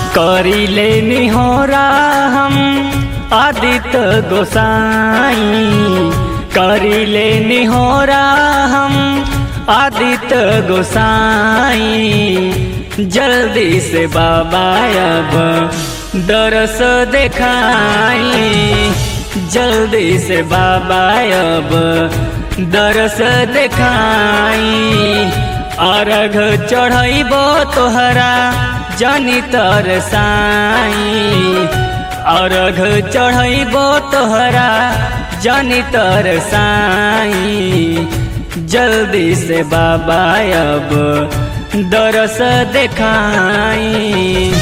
करिले निहोरा हम आदित्य गोसाई करिले निहोरा हम आदित्य गोसाई जल्दी से बाबा अब दरस देखाई जल्दी से बाबा अब दरस देखाई अर्घ चढ़ैबो तोहरा जनी तरसाई अर्घ चढ़ैबो तोहरा जनी तरसाई जल्दी से बाबा अब दरस देखाई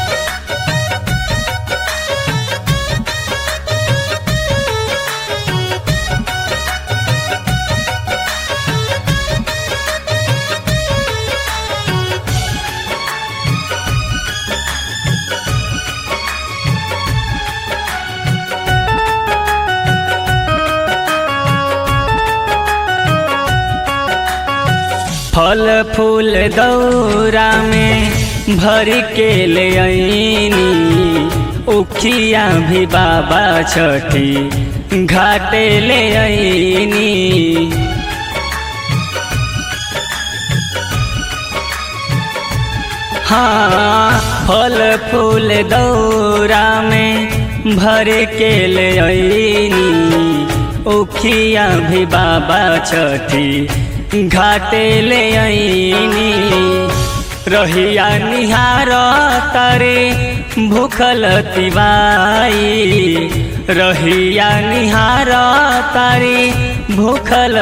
फल फूल दौरा में भर के ले आईनी उखिया भी बाबा छठी घाटे ले आईनी हाँ फल फूल दौरा में भर के ले आईनी उखिया भी बाबा छठी घाटे ले आईनी रहिया निहार तारे भूखल तिवाई रहिया निहार तारे भूखल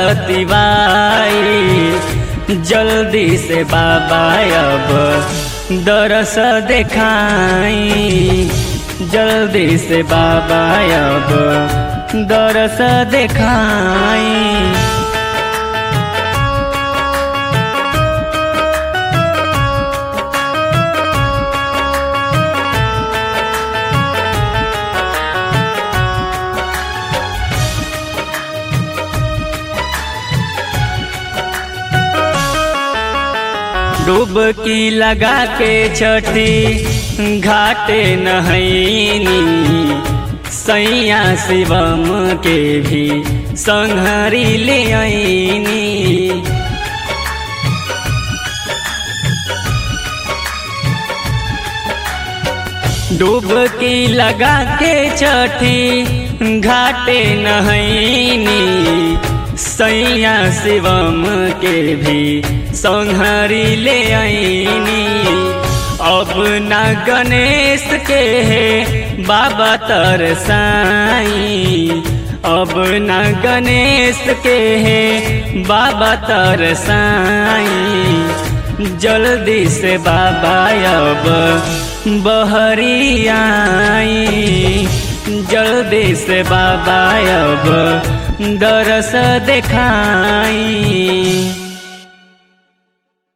तिवाई जल्दी से बाबा अब दरस देखाई जल्दी से बाबा अब दरस देखाई डुबकी लगा के छठी घाटे नहैनी सैया शिवम के भी संहरी ले आईनी डुबकी लगा के छठी घाटे नहैनी सैया शिवम के भी संहरी ले आईनी अब न गणेश के है बाबा तरसाई अब न गणेश के है बाबा तरसाई जल्दी से बाबा अब बहरी आई जल्दी से बाबा अब दरस देखाई